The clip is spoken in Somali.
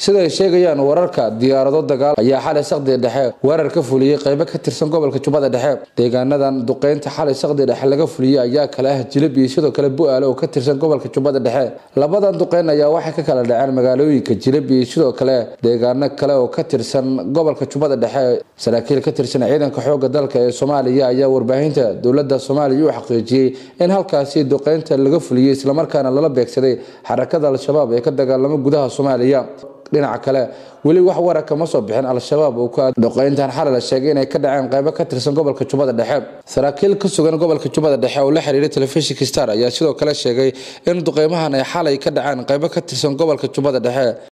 sida ay sheegayaan wararka diyaarado dagaal ayaa xalay saqdi dhexe weerar ka fuliyey qaybo ka tirsan gobolka jubbada dhexe deegaanadan duqeynta xalay saqdi dhexe laga fuliyey ayaa kale ah jilib iyo sidoo kale bu-aale oo ka tirsan gobolka jubbada dhexe labadan duqeyn ayaa waxay ka kala dhaceen magaalooyinka jilib iyo sidoo kale deegaano kale oo ka tirsan gobolka jubbada dhexe saraakiil ka tirsan ciidanka xooga dalka ee soomaaliya ayaa warbaahinta dowlada soomaaliya u xaqiijiyey in halkaasi duqeynta laga fuliyey islamarkaana lala beegsaday xarakada al-shabaab ee ka dagaalamo gudaha soomaaliya dhinaca kale weli wax wara kama soo bixin al-shabaab oo ku duqeyntan xalay la sheegay inay ka dhaceen qaybo ka tirsan gobolka jubbada dhexe saraakiil ka sugan gobolka jubbada dhexe oo la xiriiray telefishinka star ayaa sidoo kale sheegay in duqeymahan ay xalay ka dhaceen qaybo ka tirsan gobolka jubbada dhexe